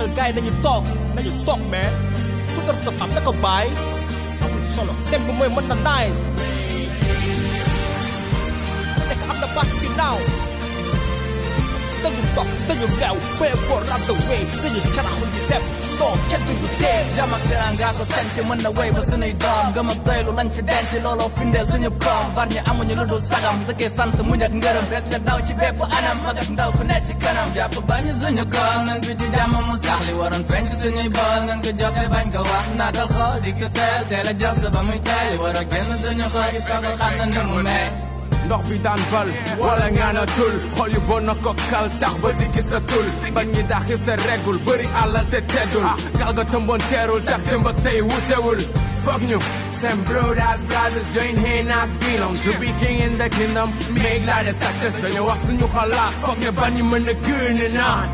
digal gaay nañu toog nañu toog mais ku def sa xam na ko bàyyi amul solo dem bi mooy mën na nice nekk am na baat ginnaaw dañu dof dañu leew bee boor la the way dañu caraxu di dem non kenn duñu tee jàmm ak teraanga ko sanc mën na wéy ba sunuy doom gëm ak doylu lañ fi denc looloo findeel suñu koom bar ñi amuñu lu dul sagam dëkkee sant muñ ak ngërëm respect daw ci bépp anam mag ak ndaw ku nekk ci kanam jàpp bañu suñu koom nan fi di jàmm mu sax li waroon feeñ ci suñuy bool nan ko joxe bañ ko wax naatal xool dik sa teel teel a jox sa ba muy teel li war a génn suñu xool yi toog xam na ni mu ne ndox bi daan bal wala ngaana tul xol yu bon na ko kal tax ba di gis sa tul bañ ñi daa xiif te reggul bëri àllal te teddul gal ga tëmboon teerul tax démb ak tey wutewul foog ñu same brothers brothers join hand as belong to be king in the kingdom make la de success dañu wax suñu xalaat foog ne ban ñi mën a gën a naan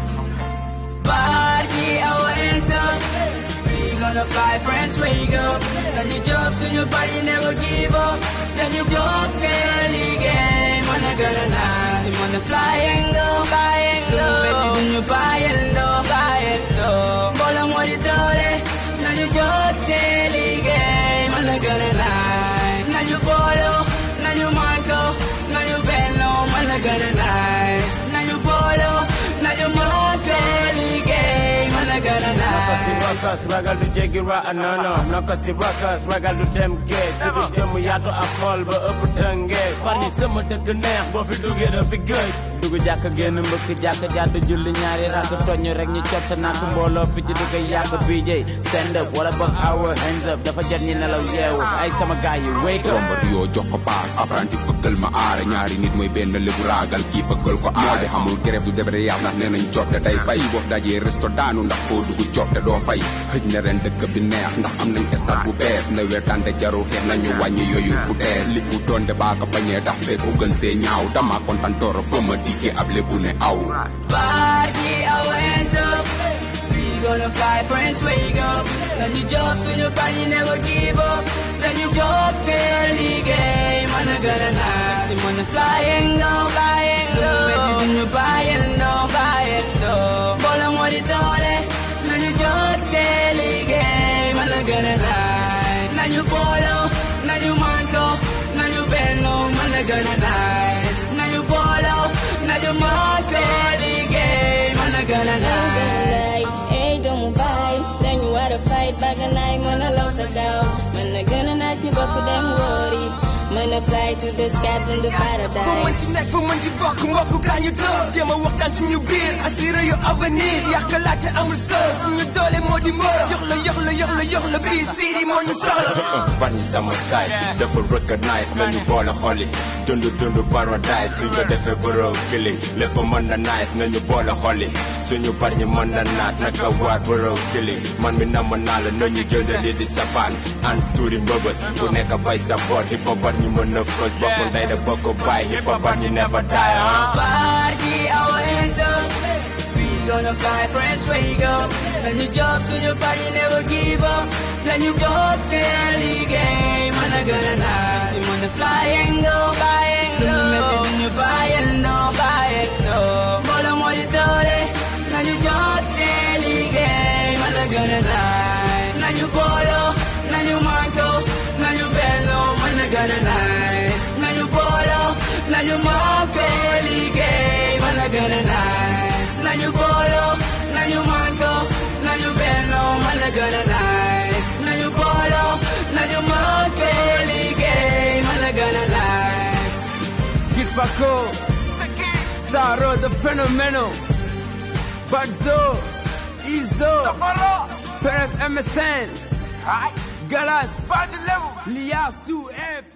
Party our enter. We gonna fly, friends, wake up. Then you jump to your body, never give up. Then you walk barely game. Wanna gonna nice. You wanna fly and go, fly and go. Better than you buy and go, buy and go. Bola mo di dole. Then you walk daily game. Wanna gonna nice. Now you bolo, now you Marco, now you Bello. Wanna gonna nice. Now you bolo, now you Marco, daily game. Wanna gonna Naka si nice. rakas ragal du jéggi ra anana naka si rakas ragal du dem géej te du jëm yaatu ak xol ba ëpp tëngee far ñi sama dëkk neex boo fi duggee da fi gëj dugg jàkk génn mbëkk jàkk jàdd julli ñaari rakk toñu rek ñu cop sa nakk mbooloo picc di ko yàgg BJ stand up wala boog our hands up dafa jot ñi nelaw yeewu ay sama gaay yi wake up romba yoo jox ko paas apprenti fëggal ma aare ñaari nit mooy benn lébu raagal kii fëggal ko aare xamul grève du débrayage ndax nee nañ job te day fay boof dajee resto daanu ndax foo dugg job te doo fay xëj na ren dëkk bi neex ndax am nañ stade bu bees na weer tànde jaru xeex nañu wàññi yooyu fu tees li mu doon de baa ko bañee tax fee ko gën see ñaaw dama kontaan tooro ba ma dikkee ab lébu ne aw Party our hands up. We gonna fly, friends, wake up. Then you jump to your body, never give up. Then you walk barely game. Wanna gonna nice. You wanna fly and go, fly and go. Better than you buy and no, buy and no. Bola mo di dole. Then you walk daily game. Wanna gonna nice. Now you bolo, now you manco, now you bello. Wanna gonna nice. Now you bolo, now you manco, daily game. Wanna gonna nice. Hey, doomu baay dañu war a fight ba ganaay mën a law sa kaw mën na gën a naaj ñu bokk dem wóori mën a fly to the sky in the fa mën paradise ci nekk fa mën di bokk mbokk gaa ñu toog jéem a waxtaan suñu biir assuré yu avenir yàqalaate amul solo suñu doole moo di mboro yox la yox la yox la yox la bii siidi moo ñu soxla bar ñi sama saay dafa recognize nañu boole xoli dund dund paradise suñ ko defee boro killing lépp mën na nice nañu boole xoli suñu bar ñi mën na naat naka waat boro killing man mi namm naa la nañu jële li di safaan an tuuri mbëbës ku nekk bay sa boor hip hop bar ñi mën na fës bokk ndey da bokk baay hip hop bar ñi never die ah Party our hands up. We gonna fly, friends, wake up. Then you jump to your body, never give up. Then you go daily game. Wanna gonna nice. You wanna fly and go, buy and go. Better than you buy and no, buy and no. Bola mo di dole. Then you go daily game. Wanna gonna nice. Now you bolo, now you manco, now you bello. Wanna gonna nice. Now you bolo, now you manco, daily game. Wanna gonna nice. Now you bolo, now you manco, now you bello. Wanna gonna nice. Now you bolo, now you manco, daily game. Wanna gonna nice. Kid Paco Saro the phenomenal Badzo Izo Perez MSN Galas Lias 2F